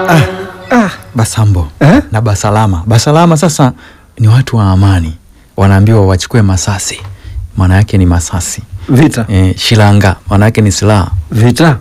Ah, Basambo Eh? na Basalama. Basalama sasa ni watu wa amani, wanaambiwa wachukue masasi, maana yake ni masasi. Vita Eh, shilanga maana yake ni silaha, vita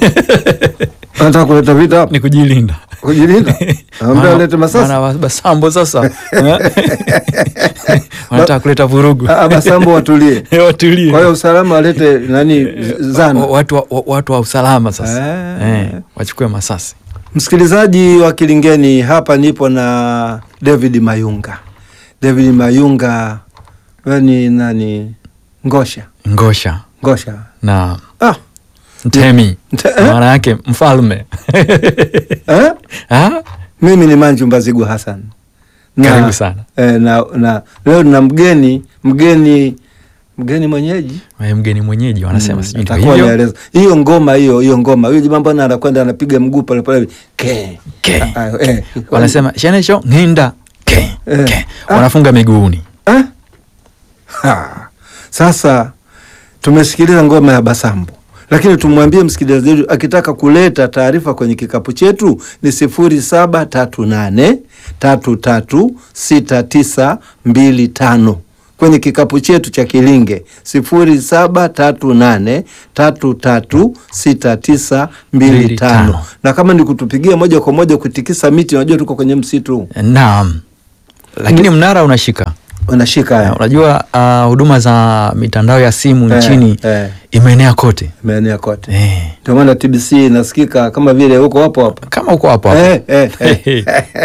anataka kuleta vita hapa ni kujilinda. kujilinda, ambia Maana- alete masasi. maana wa- Basambo sasa eh? wanataka kuleta vurugu, Ah, Basambo watulie. watulie. Kwa hiyo usalama walete nani z- zana. Wa- watu wa, wa- watu wa usalama sasa Ah. eh, wachukue masasi. Msikilizaji wa Kilingeni, hapa nipo na David Mayunga. David Mayunga wewe ni nani? Ngosha, Ngosha Ngosha. na Ah, Mtemi Mte- eh? maana yake mfalme eh? Ah? Mimi ni Manju Mbazigu Hassan. Karibu sana. Eh, na, na leo na mgeni mgeni mgeni mwenyeji Wewe mgeni mwenyeji wanasema Mm, sijui ndio atakuwa hivyo. anaeleza. hiyo ngoma hiyo hiyo ngoma huyo jamaa mbona anakwenda anapiga mguu pale pale ke Ke. Ah, ah, eh. wanasema shenesho ng'inda ke, Eh. ke. Ah. wanafunga miguuni Eh? Ha. Sasa tumesikiliza ngoma ya Basambo, lakini tumwambie msikilizaji wetu akitaka kuleta taarifa kwenye kikapu chetu ni sifuri saba tatu nane tatu tatu sita tisa mbili tano kwenye kikapu chetu cha Kilinge sifuri saba tatu nane tatu tatu sita tisa mbili Mbili tano tano. na kama ni kutupigia moja kwa moja kutikisa miti, unajua tuko kwenye msitu naam lakini mnara unashika unashika haya unajua ah, huduma za mitandao ya simu Eh, nchini eh. imeenea kote maeneo kote eh. ndio maana TBC inasikika kama vile huko hapo hapo. kama uko hapo hapo Eh, eh, eh.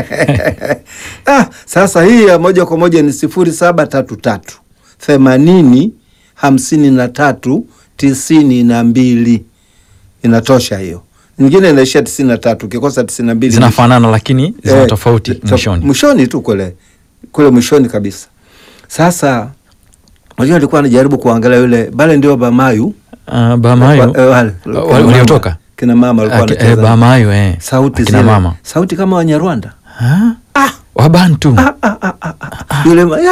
ah, sasa hii ya moja kwa moja ni sifuri saba tatu tatu themanini hamsini na tatu tisini na mbili inatosha hiyo. Nyingine inaishia tisini na tatu ukikosa tisini na mbili zinafanana lakini zina Eh, tofauti to- mwishoni mwishoni tu kule kule mwishoni kabisa. Sasa unajua alikuwa anajaribu kuangalia yule bale ndio Bamayu Ah, Bamayo Wa- eh, wale, Wa- kina mama. waliotoka? kina mama walikuwa Aki- eh, wanacheza Bamayo eh. sauti Akina zile mama sauti kama Wanyarwanda Ah? Wabantu yule ma- ya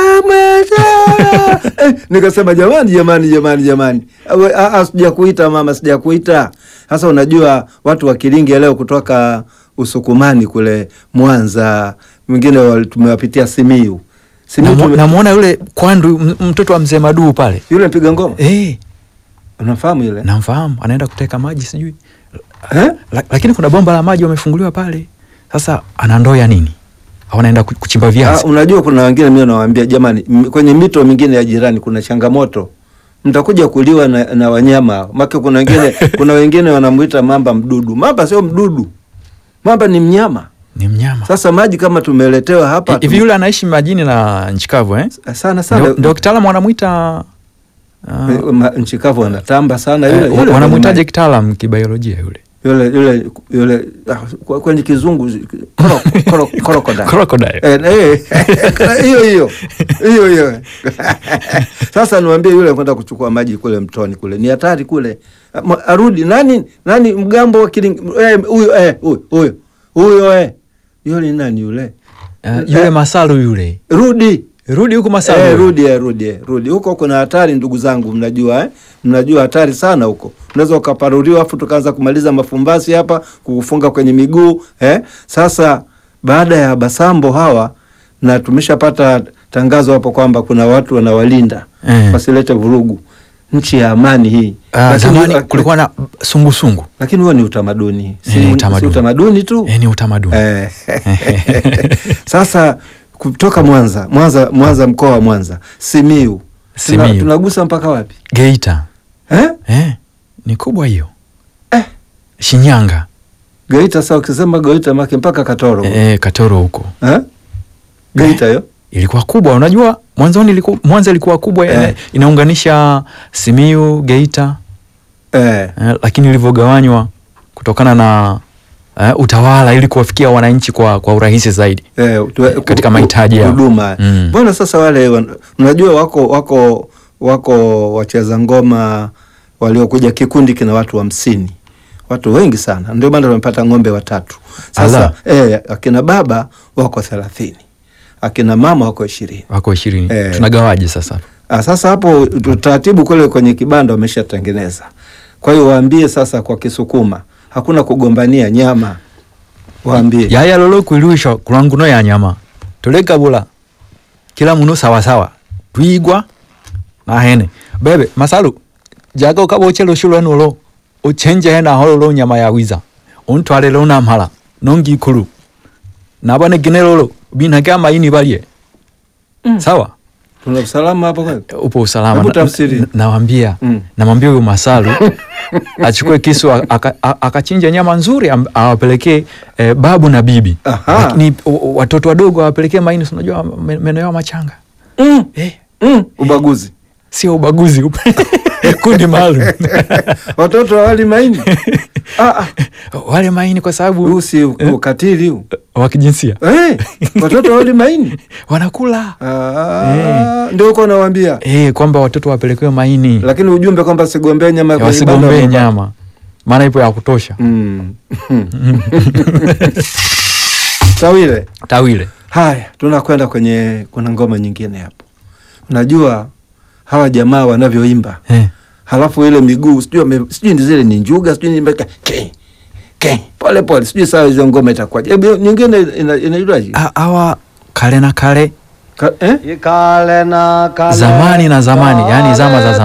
mweza eh, nikasema jamani jamani jamani jamani Awe, ah, ah, sijakuita mama sijakuita sasa unajua watu wa Kilingi leo kutoka Usukumani kule Mwanza mwingine wal- tumewapitia Simiyu Simiyu Namu- tume, namwona yule kwandu m- mtoto wa mzee Maduu pale yule mpiga ngoma eh, unafahamu yule namfahamu anaenda kuteka maji sijui eh? La, lakini kuna bomba la maji wamefunguliwa pale sasa ana ndoo ya nini au anaenda ku- kuchimba Ah, viazi unajua kuna wengine mimi nawaambia jamani, m- kwenye mito mingine ya jirani kuna changamoto, mtakuja kuliwa na, na wanyama make. Kuna wengine kuna wengine wanamuita mamba mdudu. Mamba sio mdudu, mamba ni mnyama. ni mnyama Sasa maji kama tumeletewa hapa hivi tume- yule anaishi majini na nchi kavu eh? sana sana Ndio- ndio kitaalamu wanamwita ah, Eh, ma- nchi kavu wanatamba sana eh, yule, yule wanamwitaje kwenye kitaalam kibiolojia yule maji. yule yule yule ah, kwa- kwenye kizungu koro- koro- crocodile. crocodile Eh, eh, hiyo hiyo hiyo hiyo. Sasa niwaambie yule kwenda kuchukua maji kule mtoni kule ni hatari kule, Ma- arudi nani nani mgambo wa Kilingi eh, huyo eh, huyo huyo huyo eh, yule ni nani yule? Ah, yule Eh, masalu yule rudi rudi huku masalu eh, yule. rudi eh, rudi eh, rudi huko. Kuna hatari ndugu zangu, mnajua eh, mnajua hatari sana huko. Unaweza ukaparuriwa afu tukaanza kumaliza mafumbasi hapa kukufunga kwenye miguu eh. Sasa baada ya Basambo hawa na tumeshapata tangazo hapo kwamba kuna watu wanawalinda Eh. wasilete vurugu, nchi ya amani hii. Ah, Lakini- zamani kulikuwa na sungusungu lakini huo ni utamaduni, si, Eh, ni si utamaduni. utamaduni tu eh, ni utamaduni Eh. Sasa kutoka Mwanza, Mwanza, Mwanza, mkoa wa Mwanza, Simiu, Tuna- Simiyu. tunagusa mpaka wapi Geita eh? eh, ni kubwa hiyo Eh. Shinyanga Geita. Sasa ukisema Geita make mpaka Katoro eh, Katoro huko eh? Geita hiyo ilikuwa kubwa. Unajua mwanzoni ilikuwa, Mwanza ilikuwa kubwa Eh. ina- inaunganisha Simiyu, Geita eh. eh, lakini ilivyogawanywa kutokana na eh, utawala ili kuwafikia wananchi kwa, kwa urahisi zaidi Eh, tu- Katika ku- mahitaji ku- yao. huduma Mm. mbona sasa wale wan- unajua wako wako wako wacheza ngoma waliokuja kikundi kina watu hamsini watu wengi sana ndio maana wamepata ng'ombe watatu sasa eh, akina baba wako thelathini akina mama wako ishirini wako ishirini Eh. tunagawaje sasa Ah, sasa hapo utaratibu kule kwenye kibanda wameshatengeneza. Kwa hiyo waambie sasa kwa Kisukuma hakuna kugombania nyama. waambie yaya lolo kwiluisha kulanguno ya nyama tulekabula kila muno sawasawa twigwa nahene bebe masalu jaga ukaboche lushu lwenulo uchenje hena hololo nyama ya wiza untwale lona mhala nongi kulu nabane gine lolo binake amaini balye sawa tuna usalama hapo kweli upo usalama Hebu Na- tafsiri. na- nawambia Mm. namwambia huyu masalu achukue kisu aka- a- akachinja nyama nzuri am- awapelekee eh, babu na bibi Aha. lakini o- o- watoto wadogo awapelekee maini si unajua me- meno yao machanga mm. eh, Mm. ubaguzi sio ubaguzi kundi maalum watoto wawali maini ah, ah. wale maini kwa huu sababu si ukatili huu wa kijinsia Eh, watoto wawali maini wanakula Ah, ndio uko nawambia eh, kwamba watoto wapelekewe maini lakini ujumbe kwamba sigombee nyama kwenye banda wasigombee la baba. nyama maana ipo ya kutosha Mm. Tawile, tawile haya tunakwenda kwenye, kuna ngoma nyingine hapo. Unajua hawa jamaa wanavyoimba, eh. halafu ile miguu sijui wame- sijui ni zile ni njuga sijui ni mpaka ke ke pole pole, sijui sawa hizo ngoma itakuwaje. Hebu nyingine ina- inaitwaje? A- hawa kale na kale Ka- eh? Ikale na kale zamani na zamani yani zama za zamani